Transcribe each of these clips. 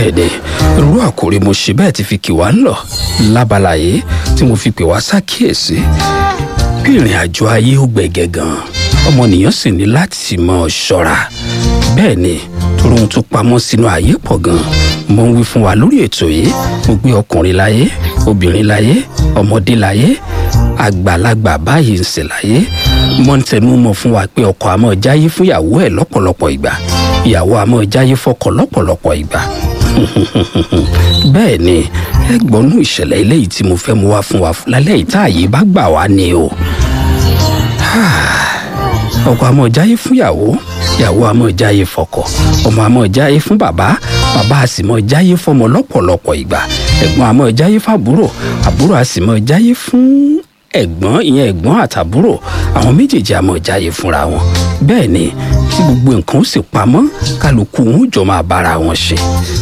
bẹ́ẹ̀ ni irú àkòrí mo ṣe bẹ́ẹ̀ ti fi kì wá ń lọ lábala yìí tí mo fi pè wá ṣàkíyèsí bí ìrìn àjò ayé ó gbẹ̀gẹ̀ gan ọmọnìyàn sì ní láti mọ ṣọ́ra bẹ́ẹ̀ ni torí ohun tó pamọ́ sínú ayé pọ̀ gan mo ń wí fún wa lórí ètò yìí mo gbé ọkùnrin láyé obìnrin láyé ọmọdé láyé àgbàlagbà báyìí ń sè láyé mo ń tẹnu mọ́ fún wa pé ọkọ àmọ́ jáyé fún ìyàwó ẹ̀ lọ́pọ̀lọpọ̀ ìgbà ìyàwó àmọ́ jáyé fọ́kọ lọ́pọ̀lọpọ̀ ìgbà bẹ́ẹ̀ ni ẹgbọ́nú ìṣẹ̀lẹ̀ eléyìí tí mo fẹ́ mú wá fún wa lálẹ́ yìí tá àyè bá gbà wá ni o ọkọ àmọ́ jáyé fún ìyàwó ìyàwó àmọ́ jáyé fọ́kọ ọmọ àmọ́ jáyé fún bàbá bàbá a sì mọ́ jáyé fọ́mọ lọ́pọ̀lọpọ̀ ìgbà ẹ̀gbọ́n àmọ́ jáyé fàbúrò àbúrò a sì mọ́ jáyé fún ẹ̀gbọ́n ìyẹn ẹ̀gbọ́n àtàbúrò àwọn méjèèjì àmọ́ jáyé fúnra wọn bẹ́ẹ̀ ni tí gbogbo nǹkan ó sì pamọ́ kálukú wọn ó jọ máa bára wọn ṣe.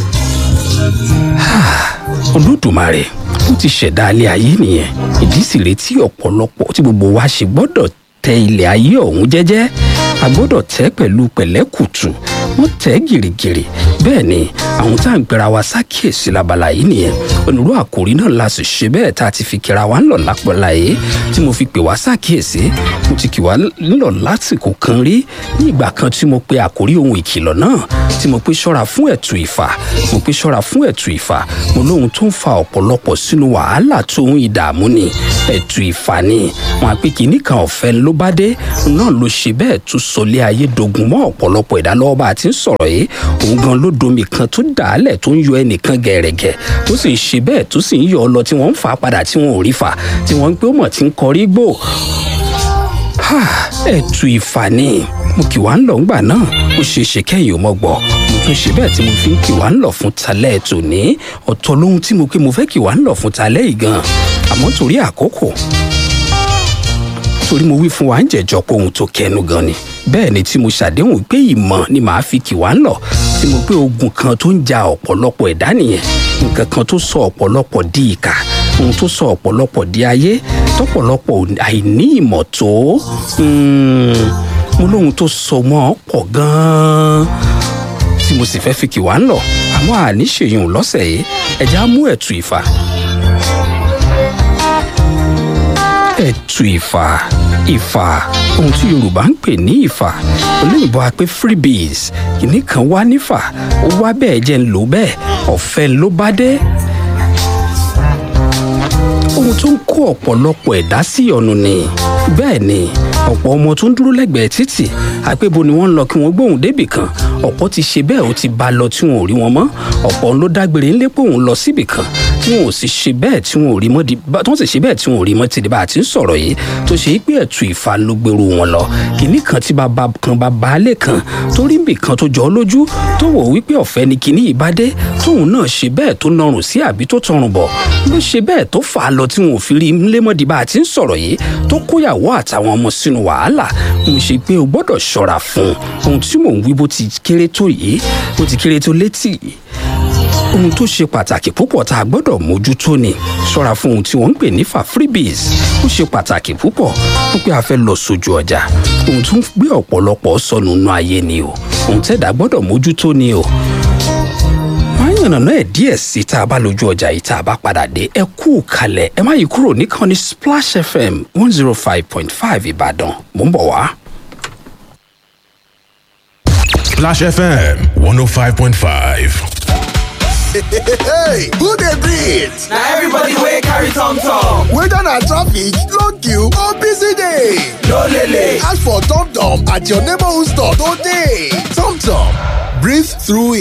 olódùmarè ó ti ṣẹ̀dá alẹ́ ayé nìyẹn ìdí sì retí ọ̀pọ̀lọpọ̀ tí gbogbo wa ṣe gbọ́dọ̀ tẹ ilẹ̀ ayé ọ̀hún jẹ́jẹ́ a gbọ́dọ̀ tẹ́ pẹ̀lú pẹ̀lẹ́kùtù wọ́n tẹ́ gìrìgìrì bẹ́ẹ̀ ni àwọn tá à ń gbéra wa sákìyèsí labala yìí nìyẹn onírú àkòrí náà la sì ṣe bẹ́ẹ̀ tá a ti fi kíra wa ńlọ lápọ̀lá yìí tí mo fi pè wá sákìyèsí mo ti kì wá ńlọ lásìkò kan rí ní ìgbà kan tí mo pe àkòrí ohun ìkìlọ̀ náà tí mo pe ṣọ́ra fún ẹ̀tù ìfà mo pe ṣọ́ra fún ẹ̀tù ìfà mo lóhun tó ń fa ọ̀pọ̀lọpọ̀ sínú wàhálà tó ń ìdààmú ni ẹ̀tù ìfà ni wọn àpè kìíní kan ọ̀fẹ́ ló bá dé náà ló ṣe bẹ́ẹ̀ tún sọlé ayé dogun mọ́ ọ̀pọ̀lọpọ̀ ìdálọ́wọ́ bá a ti ń sọ̀rọ̀ yìí òun gan ló domi kan tó dàálẹ̀ tó ń yọ ẹnìkan gẹ̀rẹ̀gẹ̀ tó sì ń ṣe bẹ́ẹ̀ tó sì ń yọ ọ lọ tí wọ́n ń fà á padà tí wọ́n ò rí fà tí wọ́n ń pé ó mọ̀ tí ń kọrí gbò ẹ̀tù ìfà ni mo kì wá ń lọ ńgbà náà ó ṣe é ṣe kẹ́yìn ò mọ̀ gbọ́ mo tún ṣe bẹ́ẹ̀ tí mo fi ń kì wá ń lọ fún talẹ́ ètò ní ọ̀tọ̀ lóhun tí mo pé mo fẹ́ kì wá ń lọ fún talẹ́ yìí gan àmọ́ torí àkókò torí mo wí fún wa ń jẹjọ pé ohun tó kẹnu gan ni bẹ́ẹ̀ ni tí mo ṣàdéhùn pé ìmọ̀ ni màá fi kì wá ń lọ tí mo pé ogun kan tó ń ja ọ̀pọ̀lọpọ̀ ẹ̀dá nìyẹn nǹkan kan tó sọ ọ̀pọ̀lọpọ̀ di ìkà ohun tó sọ ọ̀pọ̀lọpọ̀ di ayé tọ́pọ̀lọpọ̀ àìní ìmọ̀ tó mo lóhun tó sọ mọ́ pọ̀ gan-an tí mo sì fẹ́ fi kì wá ń lọ àmọ́ àní ṣèyún lọ́sẹ̀ yìí ẹ̀já mú ẹ̀tù ìfà ẹ̀tù ìfà ìfà ohun tí yorùbá ń pè ní ìfà olóyìnbó a pé freebies kìíní kan wá nífà ó wá bẹ́ẹ̀ jẹ́ ń lò bẹ́ẹ̀ ọ̀fẹ́ ló bá dé ohun tó ń kó ọ̀pọ̀lọpọ̀ ẹ̀dá sí ọ̀nù ni bẹ́ẹ̀ ni ọ̀pọ̀ ọmọ tó ń dúró lẹ́gbẹ̀ẹ́ títì àpébo ni wọ́n ń lọ kí wọ́n gbóhùn débì kan ọ̀pọ̀ ti ṣe bẹ́ẹ̀ ó ti bá lọ tí wọn ò rí wọn mọ́ ọ̀pọ̀ ló dágbére ńlé pé òun lọ síbì kan tí wọn ò sì ṣe bẹ́ẹ̀ tí wọn ò rí mọ́ di tí wọ́n sì ṣe bẹ́ẹ̀ tí wọn ò rí mọ́ ti di bá a ti ń sọ̀rọ̀ yìí tó ṣe pé ẹ̀tù ìfà ló gbèrú wọn lọ kìíní kan tí bàbá kan bá baálé kan tó rí ibì kan tó jọ ọ́ lójú tó wò wípé ọ̀fẹ́ ni kìíní yìí bá dé tóun náà ṣe bẹ́ẹ̀ tó nọrùn sí àbí tó tọrùn bọ̀ ló ṣe bẹ́ẹ̀ tó fà á lọ tí wọn ò fi rí ńlé mọ́ di bá a ti ń sọ̀rọ̀ yìí tó kóyàwó àtàwọn ọmọ sínú wàhálà mo ṣe pé o gbọ́dọ̀ ṣọ́ra fún ohun tí mò ń wí bó ti kéré tó yìí bó ti kéré tó létí yìí ohun tó ṣe pàtàkì púpọ̀ tá a gbọ́dọ̀ mójútó ni ṣọ́ra fún ohun tí wọ́n ń pè ní fa freebies ó ṣe pàtàkì púpọ̀ wípé a fẹ́ lọ sójú ọjà ohun tó ń gbé ọ̀pọ̀lọpọ̀ sọnù nú ayé ni o ohun tẹ́dá gbọ́dọ̀ mójútó ni o yànnàná ẹ̀ díẹ̀ sí tá a bá lójú ọjà yìí tá a bá padà dé ẹ kú kalẹ̀ ẹ má yí kúrò nìkan ní Splash FM one zero five point five Ìbàdàn mò ń bọ̀ wá. Splash FM 105.5. hey who dey breathe na everybody wey carry tom tom whether na traffic long queue or busy day no lele ask for tom tom at your neighborhood store today tom tom breathe through